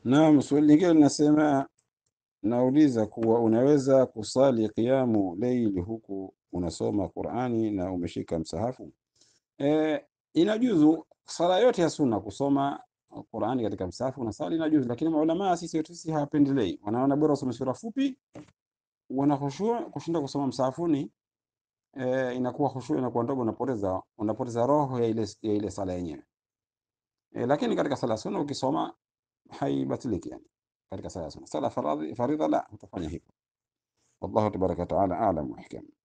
Naam, swali lingine linasema, nauliza kuwa unaweza kusali qiyamu leili huku unasoma Qur'ani na umeshika msahafu? E, inajuzu sala yote ya sunna kusoma Qur'ani katika msahafu na sali inajuzu, lakini maulama sisi wetu sisi hawapendelei, wanaona bora usome sura fupi, wana khushu kushinda kusoma msahafuni. E, inakuwa khushu inakuwa ndogo, unapoteza unapoteza roho ya ile ya ile sala yenyewe. E, lakini katika sala sunna ukisoma haibatiliki yani katika sala sunna. Sala faradhi faridha la utafanya hivyo. Wallahu tabaraka wa taala a'lam wa ahkam.